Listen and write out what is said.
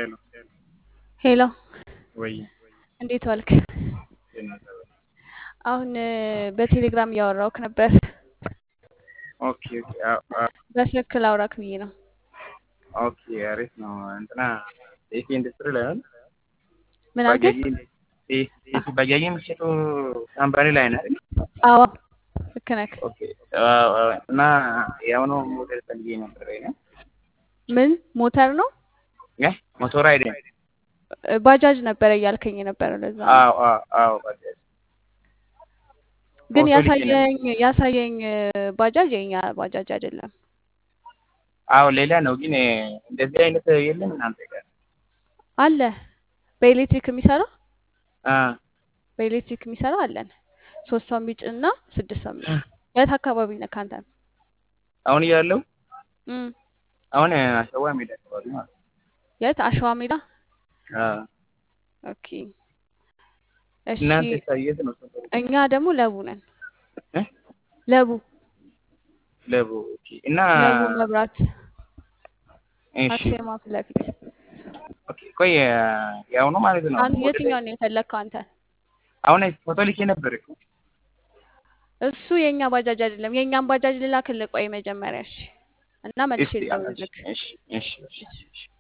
ሄሎ ወይ እንዴት ዋልክ? ጤና ይስጥልኝ። አሁን በቴሌግራም እያወራሁክ ነበር። ኦኬ ኦኬ አዎ አዎ በስልክ ላውራክ ብዬ ነው። ኦኬ አሪፍ ነው። እንትና ኤሲ ኢንዱስትሪ ላይ ነው። ምን አልከኝ? ባጃጅ ኤሲ ባጃጅ የሚሸጡ ካምፓኒ ላይ ነው አይደል? አዎ ልክ ነህ። ኦኬ አዎ አዎ። እና የአሁኑ ሞዴል ፈልጌ ነበር ነው ምን ሞተር ነው? እ ሞቶር አይደለም። ባጃጅ ነበረ እያልከኝ የነበረው ለዛ ነው። አዎ አዎ አዎ ባጃጅ ግን ፎቶ ልኬ ነበር። ያሳየኝ ያሳየኝ ባጃጅ የኛ ባጃጅ አይደለም። አዎ ሌላ ነው ግን እንደዚህ አይነት የለም እናንተ ጋር? አለ በኤሌክትሪክ የሚሰራ አ በኤሌክትሪክ የሚሰራ አለን። ሶስት ሰው የሚጭን እና ስድስት ሰው የሚጭን። የት አካባቢ ነህ ከአንተ? አሁን እያለው እም አሁን አሸዋ ሜዳ አካባቢ ማለት ነው። የት አሸዋ ሜዳ? አ ኦኬ እሺ። እናንተ የት ነው ሰፈሩ? እኛ ደግሞ ለቡ ነን። እ ለቡ ለቡ ኦኬ። እና ለቡ መብራት እሺ አክሲዮን ፊት ለፊት። ኦኬ ቆይ የአሁኑ ማለት ነው አንተ ሞዴል የትኛውን ነው የፈለግከው አንተ? አሁን ፎቶ ልኬ ነበር እኮ እሱ የኛ ባጃጅ አይደለም። የኛን ባጃጅ ልላክልህ። ቆይ መጀመሪያ እሺ። እና መልሼ እስቲ አላሽ ልደውልልክ። እሺ እሺ እሺ እሺ